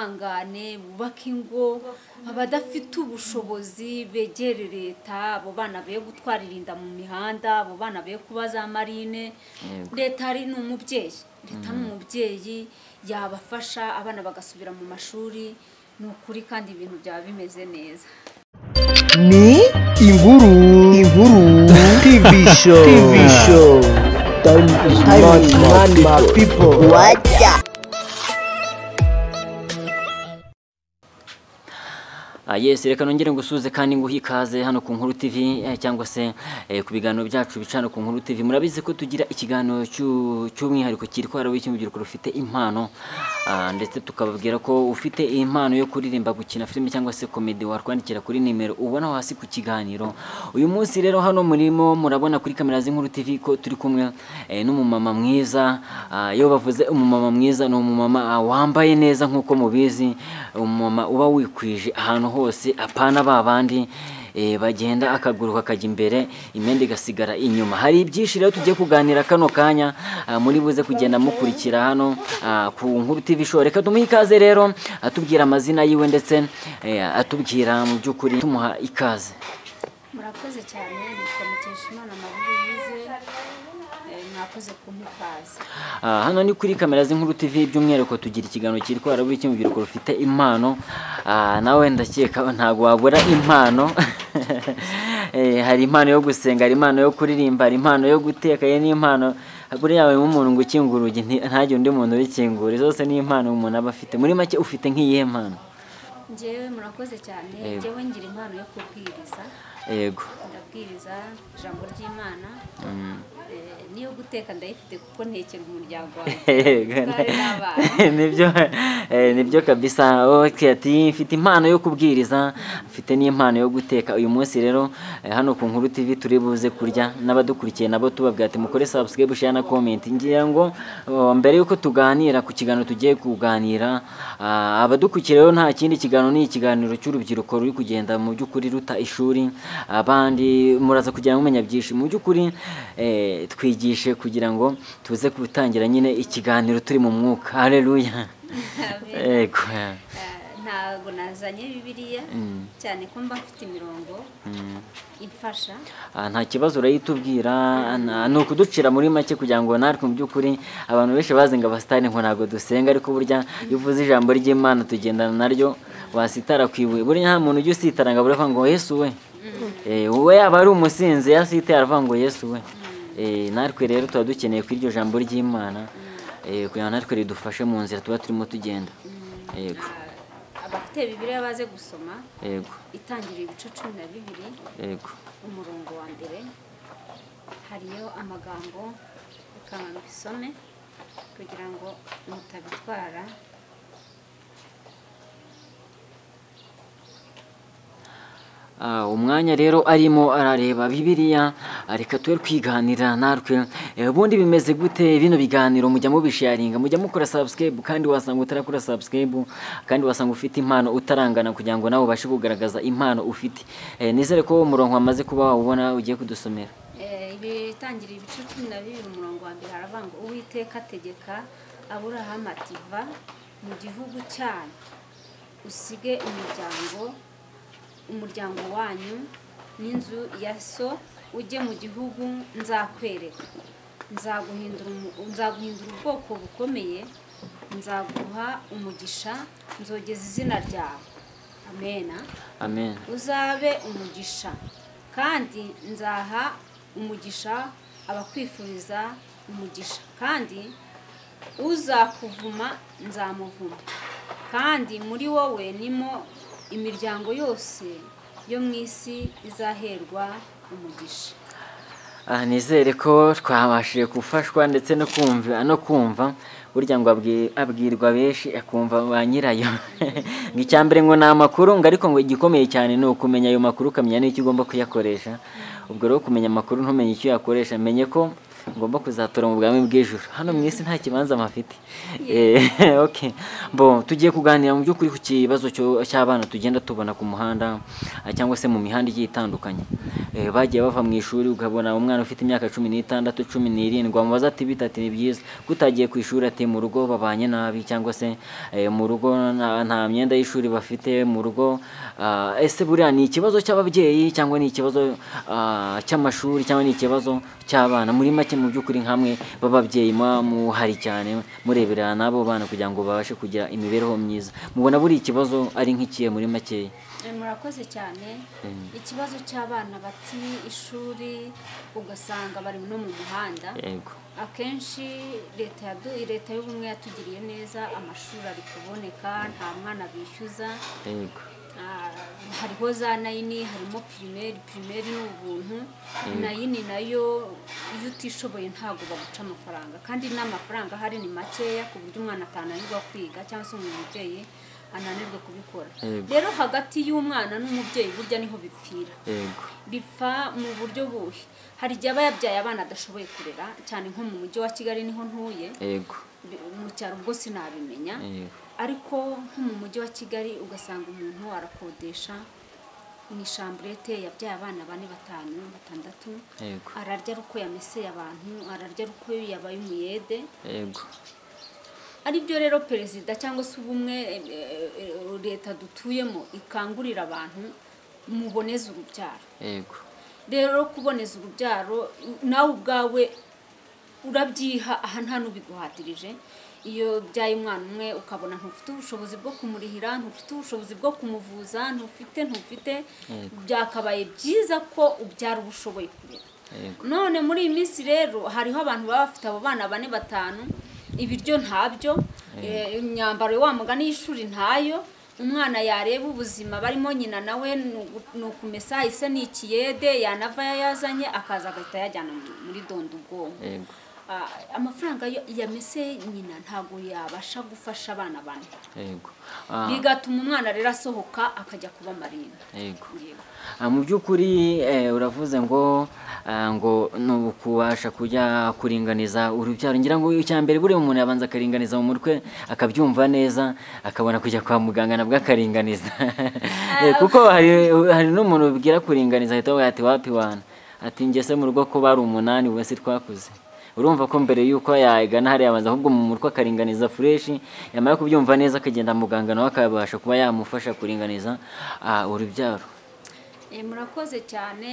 mwihangane bubake ingo abadafite ubushobozi begere leta abo bana be gutwarira inda mu mihanda abo bana be kuba za marine leta ari ni umubyeyi leta ni umubyeyi yabafasha abana bagasubira mu mashuri ni ukuri kandi ibintu byaba bimeze neza ni inkuru inkuru tivi show tivi show time is money my people wajya Ah, yes reka nongere ngusuze kandi nguhe ikaze hano ku nkuru tv eh, cyangwa se eh, ku biganiro byacu bicana ku nkuru tv murabizi ko tugira ikiganiro cy'u- cy'umwihariko cyitwara w'ikindi urubyiruko rufite impano Ah, ndetse tukababwira ko ufite impano yo kuririmba gukina filime cyangwa se komedi watwandikira kuri nimero ubona hasi ku kiganiro uyu munsi rero hano murimo murabona kuri kamera z'inkuru tv ko turi kumwe eh, n'umumama mwiza Ah, iyo bavuze umumama mwiza ni umumama ah, wambaye neza nk'uko mubizi umumama uba wikwije ahantu hose apana ba bandi eh, bagenda akaguru kakajya imbere imyenda igasigara inyuma hari ibyinshi rero tugiye kuganira kano kanya ah, muri buze kugenda mukurikira hano ah, ku nkuru tv show reka tumuhe ikaze rero atubwira amazina yiwe ndetse eh, atubwira mu by'ukuri tumuha ikaze murakoze cyane nitwa mukeshimana mabuyize mwakoze kumukaza Ah, hano ni kuri kamera z'inkuru tv by'umwihariko tugira ikiganiro cyitwara buri kimwe urubyiruko rufite impano Ah, nawe ndakeka ntabwo wabura impano Eh, hari impano yo gusenga hari impano yo kuririmba hari impano yo guteka ye n'impano buriya yawe nk'umuntu ngo ukingura urugi nti- ntagire undi muntu ubikingura zose ni impano umuntu aba afite muri make ufite nk'iyihe mpano ngewe murakoze cyane Yego. ngewe ngira impano yo kubwiriza yego ndabwiriza ijambo ry'imana Mm. Eh, n'iyo guteka ndayifite kuko ntekera umuryango Yego, wawe n'abana nibyo eh, nibyo kabisa okay ati mfite impano yo kubwiriza mfite n'impano yo guteka uyu munsi rero eh, hano ku nkuru tv turi buze kurya n'abadukurikiye nabo tubabwira ati mukore subscribe share na comment ngira ngo oh, mbere yuko tuganira ku kiganiro tugiye kuganira ah, abadukurikiye rero nta kindi kiganiro ni ikiganiro cy'urubyiruko ruri kugenda mu by'ukuri ruta ishuri abandi muraza kugira mumenya byinshi mu by'ukuri eh, twigishe kugira ngo tuze gutangira nyine ikiganiro turi mu mwuka haleluya yego Eh, ntabwo nazanye bibiliya Mm. cyane ko mba mfite imirongo Mm. imfasha Ah, nta kibazo urayitubwira na- ni ukuducira muri make kugira ngo natwe mu by'ukuri abantu benshi bazi ngo abasitari ngo ntabwo dusenga ariko burya iyo uvuze ijambo ry'imana tugendana naryo wasitara ku ibuye burya nta muntu ujya usitara ngo abure avuga ngo yesu we Eh, wowe yaba ari umusinzi yasitaye aravuga ngo yesu we Eh, natwe rero tuba dukeneye ko iryo jambo ry'imana eh, kugira ngo natwe ridufashe mu nzira tuba turimo tugenda yego Ah, abafite bibiliya baze gusoma yego itangirira ibice cumi na bibiri yego umurongo wa mbere hariyo amagambo reka mbisome kugira ngo mutabitwara Ah, umwanya rero arimo arareba bibiliya ah, reka tube twiganira natwe Eh, ubundi bimeze gute bino biganiro mujya mubisharinga mujya mukora subscribe kandi wasanga utarakora subscribe kandi wasanga ufite impano utarangana kugira ngo nawe ubashe kugaragaza impano ufite Eh, nizere ko uwo murongo wamaze kuba wawubona ugiye kudusomera Eh, ibitangira ibice cumi na bibiri umurongo wa mbere haravuga ngo uwiteka ategeka aburahamu ati va mu gihugu cyanyu usige umuryango umuryango wanyu n'inzu ya so ujye mu gihugu nzakwereka nzaguhindura umu- nzaguhindura ubwoko bukomeye nzaguha umugisha nzogeza izina ryawe amena amen uzabe umugisha kandi nzaha umugisha abakwifuriza umugisha kandi uzakuvuma nzamuvuma kandi muri wowe nimo imiryango yose yo mu isi izaherwa umugisha Ah, nizere ko twabashije gufashwa ndetse no kumva no kumva burya ngo abwi- abwirwa benshi akumva ba nyirayo ngo icya mbere ngo ni amakuru ngo ariko ngo igikomeye cyane ni ukumenya ayo makuru ukamenya n'icyo ugomba kuyakoresha ubwo rero kumenya amakuru ntumenye icyo uyakoresha menye ko ngomba kuzatora mu bwami bw'ijoro hano mu isi nta kibanza mpafite Eh, okay. bo tugiye kuganira mu by'ukuri ku kibazo cyo- cy'abana tugenda tubona ku muhanda ah, cyangwa se mu mihanda igiye itandukanye Eh, bagiye bava mu ishuri ukabona umwana ufite imyaka cumi n'itandatu cumi n'irindwi wamubaza ati bita ati ni byiza kutagiye ku ishuri ati mu rugo babanye nabi cyangwa se eh, mu rugo nta nta myenda y'ishuri bafite mu rugo ah, ese buriya ni ikibazo cy'ababyeyi cyangwa ni ikibazo ah, cy'amashuri cyangwa ni ikibazo cy'abana muri make mu by'ukuri nk'amwe b'ababyeyi muba muhari cyane mureberera n'abo bana kugira ngo babashe kugira imibereho myiza mubona buri ikibazo ari nk'ikihe muri makeya Eh, murakoze cyane ikibazo cy'abana bati ishuri ugasanga bari no mu muhanda yego akenshi leta yadu- leta y'ubumwe yatugiriye neza amashuri ari kuboneka nta mwana bishyuza yego Ah, hariho za nayini harimo pirimeri pirimeri ni ubuntu nayini nayo iyo utishoboye ntabwo baguca amafaranga kandi n'amafaranga ahari ni makeya ku buryo umwana atananirwa kwiga cyangwa se umubyeyi ananirwe kubikora Yego. rero hagati y'umwana n'umubyeyi burya niho bipfira yego bipfa mu buryo buhe hari igihe aba yabyaye abana adashoboye kurera cyane nko mu mujyi wa kigali niho ntuye yego mu cyaro ubwo sinabimenya yego ariko nko mu mujyi wa kigali ugasanga umuntu arakodesha mu ishamburete yabyaye abana bane batanu batandatu Yego. ararya ari uko yameseye abantu ararya ari uko yabaye umuyede yego aribyo rero perezida cyangwa se ubumwe eh, eh, eh, leta dutuyemo ikangurira abantu muboneze urubyaro yego rero kuboneza urubyaro nawe ubwawe urabyiha aha nta n'ubiguhatirije iyo byaye umwana umwe ukabona ntufite ubushobozi bwo kumurihira ntufite ubushobozi bwo kumuvuza ntufite ntufite Yego. byakabaye byiza ko ubyara uba ushoboye kurera yego none muri iyi minsi rero hariho abantu baba bafite abo bana bane batanu ibiryo ntabyo eh, imyambaro wa mugani y'ishuri ntayo umwana yareba ubuzima barimo nyina nawe ni ugu- ni ukumesa ise ni ikiyede yanava yayazanye akaza agahita yajyana mu- muri donda ubwonko yego Ah, amafaranga yo yamese nyina ntabwo yabasha gufasha abana bane yego Ah, bigatuma umwana rero asohoka akajya kuba marimba yego Yego. Ah, mu by'ukuri eh, uravuze ngo ah, ngo ni ukubasha kujya kuringaniza urubyaro ngira ngo icya mbere buriya umuntu yabanza akaringaniza mu mutwe akabyumva neza akabona kujya kwa muganga nabwo akaringaniza Eh, kuko hari hari n'umuntu ubwira kuringaniza ahita avuga ati wapi wana ati njye se mu rugo ko bari umunani ubu se twakuze urumva ko mbere y'uko yagana hariya abanza ahubwo mu mutwe akaringaniza fureshi yamara kubyumva neza akagenda muganga nawe akabasha kuba yamufasha kuringaniza ah, urubyaro Eh, murakoze cyane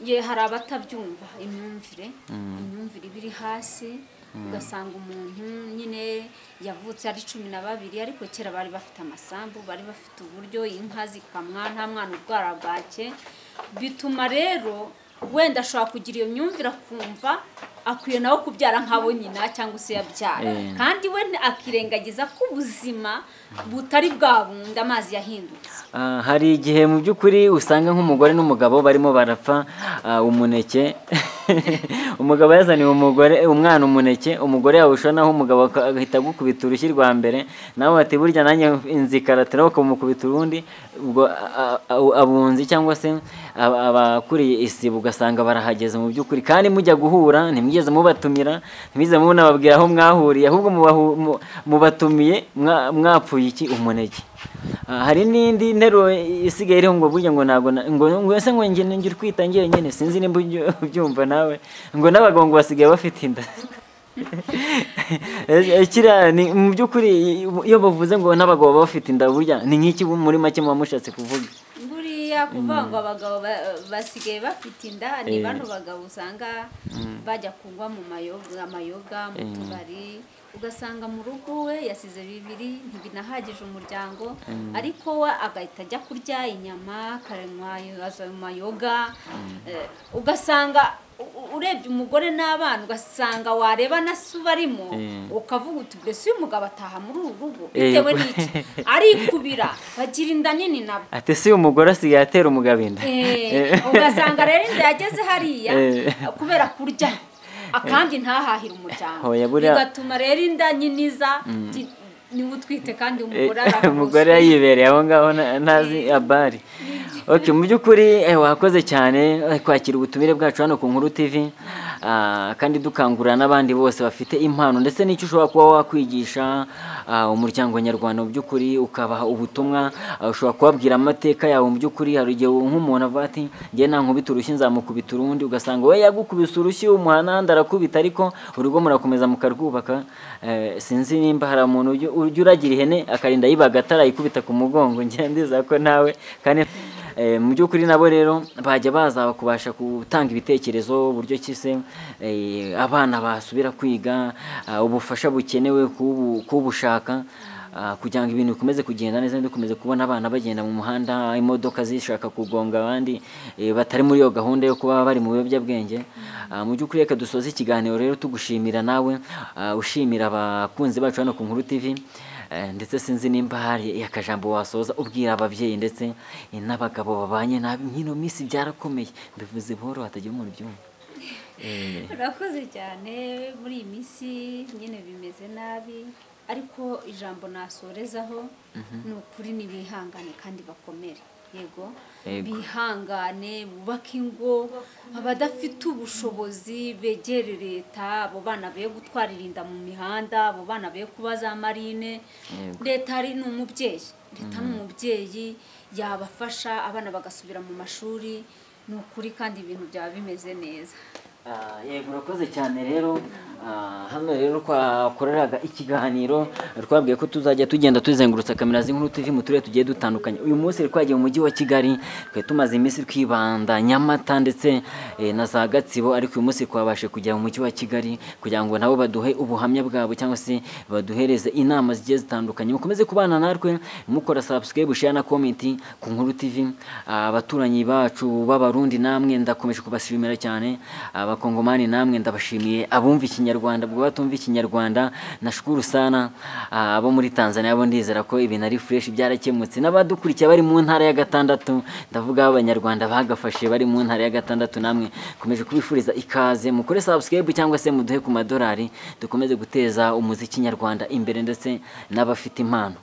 ye hari abatabyumva imyumvire imyumvire iba iri hasi ugasanga umuntu nyine yavutse ari cumi na babiri ariko kera bari bafite amasambu bari bafite uburyo inka zikamwa nta mwana urwara bwake bituma rero wenda ashobora kugira iyo myumvire akumva akwiye nawe kubyara nk'abo nyina cyangwa se yabyara Eh. kandi we akirengagiza ko ubuzima butari bwa bundi amazi yahindutse Ah, hari igihe mu by'ukuri usanga nk'umugore n'umugabo barimo barapfa ah, umuneke umugabo yazaniye umugore umwana umuneke umugore yawushonaho umugabo aka- agahita agukubita urushyi rwa mbere nawe ati burya nanjye inzikarate nawe ukamukubita urundi ubwo a- a- a- abunzi cyangwa se aba- abakuriye isibo ugasanga barahageze mu by'ukuri kandi mujya guhura ntimwigeze mubatumira ntimwigeze munababwira aho mwahuriye ahubwo mubahu- mu- mubatumiye mwa- mwapfuye iki umuneke Ah, hari n'indi nteruro isigaye iriho ngo burya ngo ntabwo na- ngo ngo ese ngo njye njye urwita njyewe nyine sinzi nimba uby- ubyumva nawe ngo n'abagabo ngo basigaye bafite inda Eh, eh, kiriya ni mu by'ukuri iyo bavuze ngo n'abagabo baba bafite inda burya ni nk'iki muri make muba mushatse kuvuga buriya kuvuga ngo abagabo ba- basigaye bafite inda Eh. ni bano bagabo usanga bajya kunywa mu mayoga amayoga mu Eh. tubari ugasanga mu rugo we yasize bibiri ntibinahagije umuryango ariko we agahita ajya kurya inyama akanywa aza mu mayoga Eh, ugasanga u- u- urebye umugore n'abana ugasanga wareba na se ubarimo Eh. ukavuga uti mbese uyu mugabo ataha muri uru rugo Eh, bitewe yego. n'iki arikubira bagira inda nini nabo ati si umugore asigaye atera umugabo inda Eh, ugasanga rero inda yageze hariya Eh. kubera kurya akandi ntahahire umuryango Hoya buriya- bigatuma rero inda nyiniza ti- niwe utwite kandi Eh, umugore umugore araharuzuye yibereye aho ngaho na- ntazi abari okay mu by'ukuri eh, wakoze cyane eh, kwakira ubutumire bwacu hano ku nkuru tv Ah, kandi dukangurira n'abandi bose bafite impano ndetse n'icyo ushobora kuba wakwigisha ah, umuryango nyarwanda mu by'ukuri ukabaha ubutumwa ah, ushobora kubabwira amateka yawe mu by'ukuri hari igihe nk'umuntu avuga ati njye nankubita urushyi nzamukubita urundi ugasanga we yagukubise urushyi umuhananda arakubita ariko urugo murakomeza mukarwubaka Eh, sinzi nimba hari umuntu ujya- ujya uragira ihene akarinda yibaga atarayikubita ku mugongo njye ndiza ko nawe kandi Eh, mu by'ukuri nabo rero bajya baza kubasha gutanga ibitekerezo uburyo ki se eh, abana basubira kwiga ah, ubufasha bukenewe kubu- kubushaka ah, kugira ngo ibintu bikomeze kugenda neza dukomeze kubona abana bagenda mu muhanda imodoka zishaka kugonga abandi eh, batari muri iyo gahunda yo kuba bari mu biyobyabwenge Ah, mu by'ukuri reka dusoze ikiganiro rero tugushimira nawe ah, ushimira abakunzi bacu hano ku nkuru tv Eh, ndetse sinzi nimba hari akajambo wasoza ubwira ababyeyi ndetse eh, n'abagabo babanye nabi nk'ino minsi byarakomeye mbivuze buhoro hatagira umuntu ubyumva Eh, urakoze cyane muri iyi minsi nyine bimeze nabi ariko ijambo nasorezaho ni ukuri ni bihangane kandi bakomere yego Yego. bihangane bubake ingo abadafite ubushobozi begere leta abo bana be gutwarira inda mu mihanda abo bana be kuba za marine Yego. leta ari ni umubyeyi leta ni umubyeyi yabafasha abana bagasubira mu mashuri ni ukuri kandi ibintu byaba bimeze neza Ah, yego urakoze cyane rero Ah, hano rero twakoreraga ikiganiro twabwiye ko tuzajya tugenda tuzengurutsa kamera z'inkuru tuvi mu turere tugiye dutandukanye uyu munsi rero twagiye mu mujyi wa kigali twari tumaze iminsi twibanda nyamata ndetse eh, na za gatsibo ariko uyu munsi twabashe kujya mu mujyi wa kigali kugira ngo nabo baduhe ubuhamya bwabo cyangwa se baduhereze inama zigiye zitandukanye mukomeze kubana natwe mukora subscribe share na comment ku nkuru tv Ah, abaturanyi bacu b'abarundi namwe ndakomeje kubashimira cyane abakongomani namwe ndabashimiye abumva ikinyarwanda bwo batumva ikinyarwanda nashukuru sana Ah, abo muri tanzania bo ndizera ko ibintu ari fresh byarakemutse n'abadukurikiye bari mu ntara ya gatandatu ndavuga abanyarwanda bagafashe bari mu ntara ya gatandatu namwe komeje kubifuriza ikaze mukore subscribe cyangwa se muduhe ku madorari dukomeze guteza umuziki nyarwanda imbere ndetse n'abafite impano